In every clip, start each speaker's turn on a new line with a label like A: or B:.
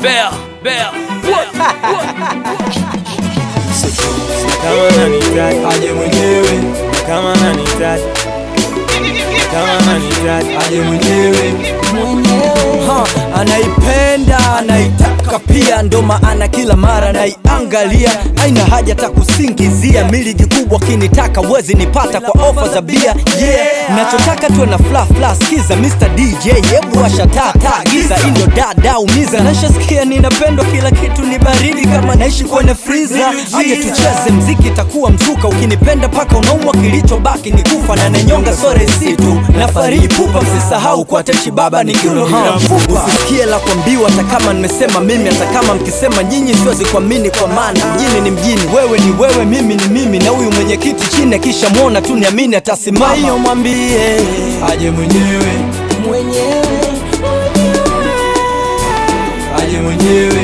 A: Bear, bear.
B: kama nanihitaji aje mwenyewe, kama nanihitaji kama nanihitaji aje mwenyewe.
C: Ha, anaipenda anaitaka pia, ndo maana kila mara naiangalia. Aina haja ta kusingizia, miligi kubwa kinitaka wezi nipata kwa ofa za bia yeah. Nachotaka tuwe na fla fla, skiza Mr DJ, hebu washa taa taa, giza indo dada umiza. Nashasikia ninapendwa, kila kitu ni baridi kama naishi kwenye friza. Aje tucheze mziki, takuwa mzuka, ukinipenda paka unaumwa, kilichobaki ni kufa na nenyonga sore situ na fariji pupa, msisahau kwa techi baba ni kiuno bila mfupa. Usisikie la kuambiwa, hata kama nimesema mimi, hata kama mkisema nyinyi, siwezi kuamini kwa maana mjini ni mjini, wewe ni wewe, mimi ni mimi, na huyu mwenyekiti chini akisha mwona tu niamini atasimama. Hiyo mwambie
B: aje mwenyewe, aje mwenyewe,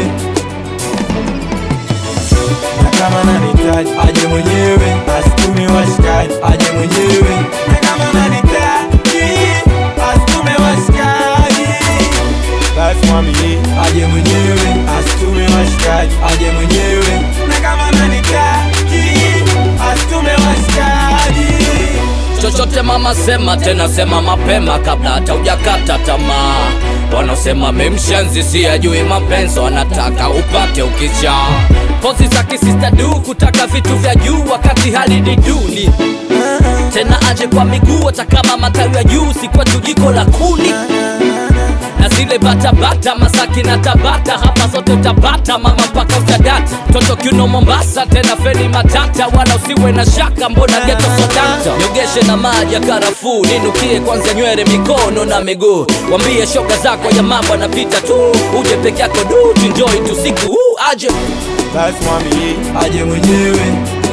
B: na kama nanihitaji aje mwenyewe, asitume washikaji aje mwenyewe, na kama nanihitaji asitume washikaji, basi mwambie aje mwenyewe, asitume washikaji aje mwenyewe, na kama nanihitaji asitume washikaji
A: Chochote mama sema tena sema mapema kabla hata hujakata tamaa. Wanaosema memshenzi si ajui mapenzi, wanataka upate ukicha. Pozi za kisista du kutaka vitu vya juu wakati hali ni duni. Tena aje kwa miguu hata kama matawi ya juu si kwetu jiko la kuni na zile batabata Masaki na Tabata, hapa zote utapata mama mpaka utadata. Toto kiuno Mombasa, tena feni matata, wala usiwe na shaka, mbona geto sodata. Nyogeshe na maji ya karafuu, ninukie kwanza nywele, mikono na miguu. Wambie shoga zako ya mambo anapita tu, uje peke yako du, tuenjoy tu siku huu aje
B: basi mwambie aje mwenyewe,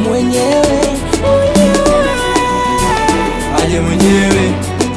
B: aje mwenyewe,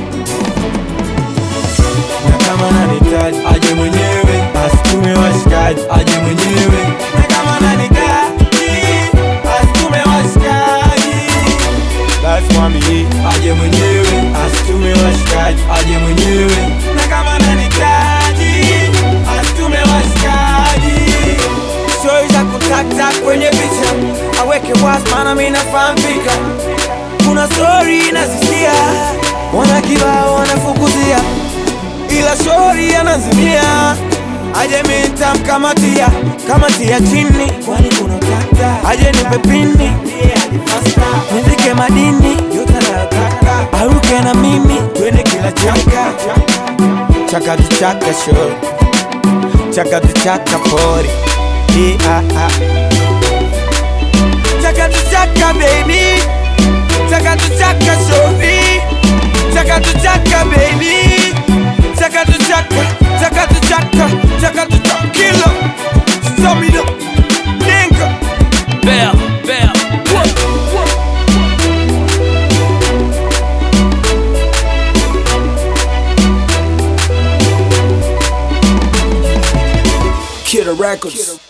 B: na kama nanihitaji aje mwenyewe, asitume washikaji aje mwenyewe, na kama nanihitaji asitume washikaji, basi mwambie aje mwenyewe, asitume washikaji aje mwenyewe, na kama nanihitaji asitume washikaji Stories za kutata kwenye picha aweke wazi, maana mimi nafahamika. Kuna story nazisikia, wana kibao wanafukuzia, ila story anazimia. Aje mimi nitamkamatia, kamatia chini, kwani kuna tata. Aje nipe pini, nizike madini yote anayotaka, aruke na mimi twende kila chaka chaka tu chaka show chaka tu chaka pori yeah, ah. Chaka tu chaka baby Chaka tu chaka shovi Chaka tu chaka baby Chaka tu chaka Chaka tu chaka Chaka tu chaka kilo Stamina Nigga
A: bear, bear.
C: Kid Records.